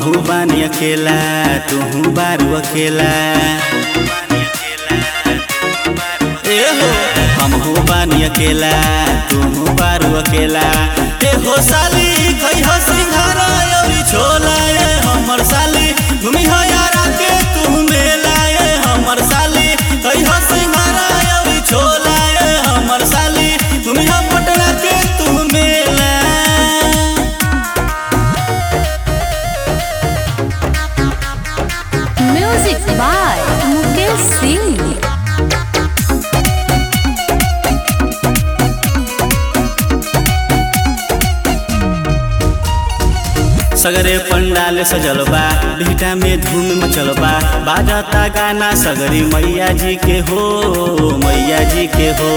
हमहू बानी अकेला तू बारू अकेला ए हो हमहू बानी अकेला तू बारू अकेला ए हो साली कई हो सिंघारा अउरी छोला ए हमर साली घूमी हो यारा के तू मेला ए हमर साली कई हो सिंघारा अउरी छोला ए हमर साली घूमी हो पटना के तू मेला Music by Mukesh Singh. सगरे पंडाल सजल बा बिहटा में धूम मचल बा बाजता गाना सगरी मैया जी के हो मैया जी के हो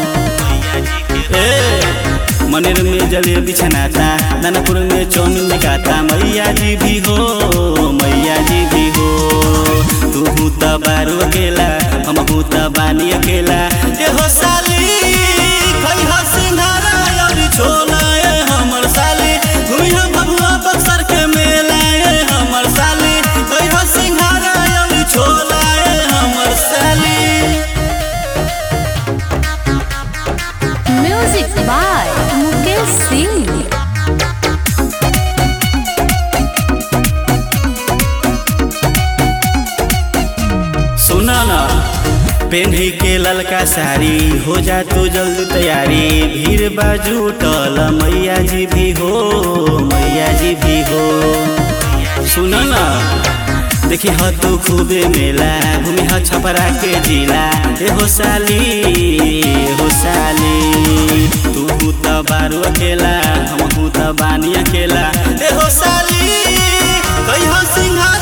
ए मनेर में जलेबी छनाता दानापुर में चौमिन बिकाता मैया जी भी हो मैया जी भी हो तू हूँ त बारू अकेला हम हूँ त बानी अकेला ए हो साली खई हो सिंघारा अउरी छोला ए हमर साली घूमी हो बबुआ बक्सर के मेला ए हमर साली खई हो सिंघारा अउरी छोला ए हमर साली Music by Mukesh Singh. सुना ना पेन्ही के ललका साड़ी हो जा तू जल्दी तैयारी भीड़ बाजू टल मैया जी भी हो मैया जी भी हो सुना ना देखी ह तू खूबे मेला घूमी ह छपरा के जिला ए हो साली ए हो साली तू हूँ त बारू अकेला हम हूँ त बानी अकेला ए हो साली कही हो सिंघार